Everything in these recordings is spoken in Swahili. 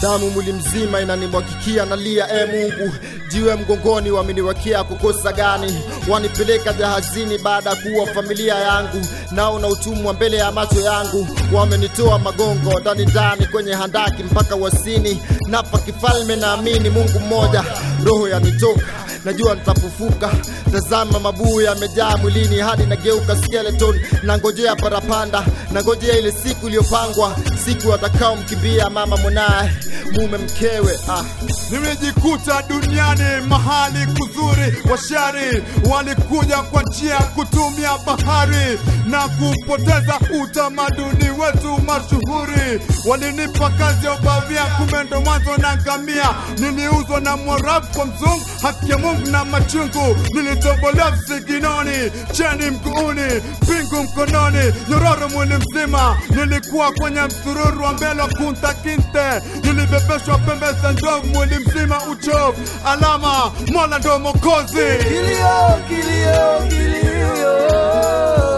damu mwili mzima inanimwagikia nalia e mungu jiwe mgongoni wameniwekea kukosa gani wanipeleka jahazini baada ya kuwa familia yangu nao na utumwa mbele ya macho yangu wamenitoa magongo ndani ndani kwenye handaki mpaka wasini napa kifalme naamini mungu mmoja roho yanitoka najua nitafufuka tazama mabuu yamejaa mwilini hadi nageuka skeleton nangojea parapanda nangojea ile siku iliyopangwa siku atakao mkimbia mama mwanaye mume mkewe ah. Nimejikuta duniani mahali kuzuri, washari walikuja kwa njia ya kutumia bahari na kupoteza utamaduni wetu mashuhuri. Walinipa kazi ya ubavia, kumbe ndo mwanzo na ngamia. Niliuzwa na Mwarabu kwa mzungu, haki ya Mungu na machungu. Nilitobolewa visiginoni, cheni mguuni, pingu mkononi, nyororo mwili mzima. Nilikuwa kwenye msururu wa mbele wa kunta kinte, nilibebeshwa pembe za ndovu, mwili mzima uchovu. Alama Mola ndo Mokozi. Kilio, kilio, kilio.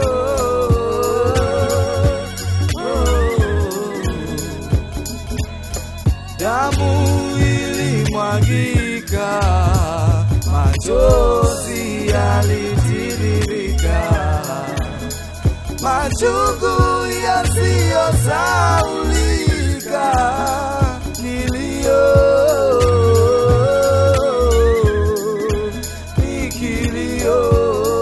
Damu ilimwagika, machozi yalitiririka, machungu yasiyosaulika, kilio ni kilio.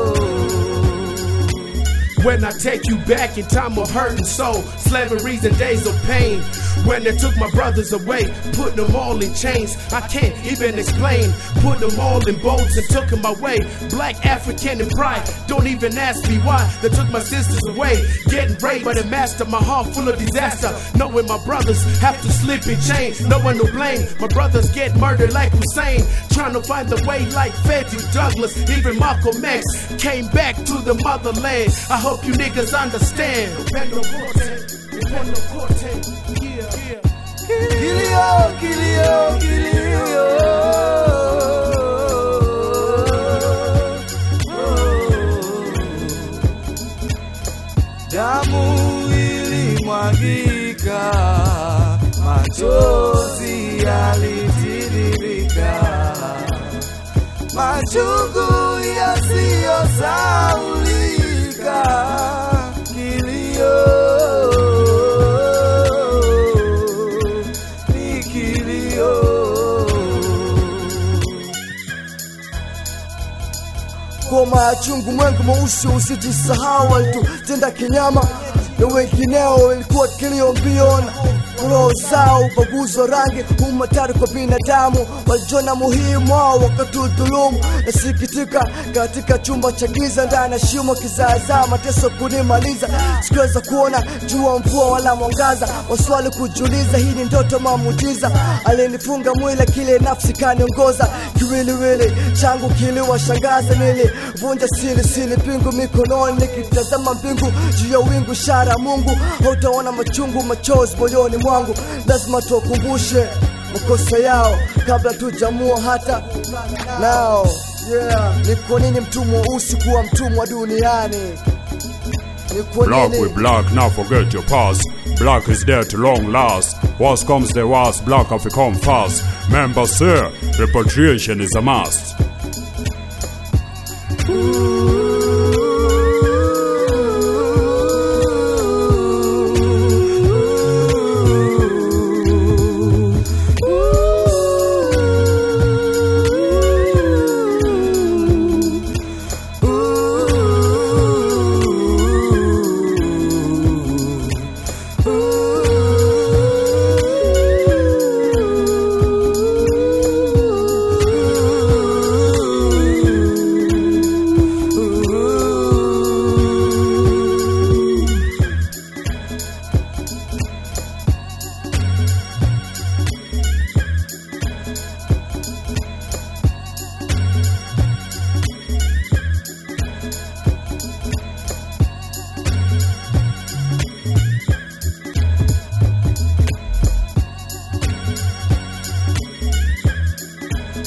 When I take you back in time of hurt and soul, slaveries and days of pain. When they took my brothers away, put them all in chains. I can't even explain. Put them all in boats and took them away. Black African and pride. Don't even ask me why they took my sisters away. Getting raped by the master, my heart full of disaster. Knowing my brothers have to sleep in chains. No one to blame. My brothers get murdered like Hussein. Trying to find the way like Frederick Douglass. Even Malcolm X came back to the motherland. I hope you niggas understand. Dependo Corte, Dependo Corte, yeah, yeah. Kilio, kilio, kilio. Damu ilimwagika, machozi yalitiririka, machungu yasiyosaulika, kilio ni kilio. Ngoma ya chungu mwengu mweusi usijisahau, walitutenda kinyama na wengineo, ilikuwa kilio mbiona roho zao ubaguzi wa rangi umatari kwa binadamu walijona muhimu wao wakatudhulumu nasikitika katika chumba cha giza ndani ya shimo kizaazaa mateso kunimaliza sikuweza kuona jua mvua wala mwangaza waswali kujiuliza hii ni ndoto mamujiza alinifunga mwili kile nafsi kaniongoza kiwiliwili changu kiliwashangaza nilivunja sili sili pingu mikononi nikitazama mbingu juu ya wingu shara ya mungu hautaona machungu machozi moyoni mwangu lazima tuwakumbushe makosa yao kabla tujamua hata nao yeah. ni kwa nini mtumwa usi kuwa mtumwa duniani ni kwa Black nini with black, now forget your past. Black is there to long last. Worst comes the worst, black have become fast. Member, sir, repatriation is a must.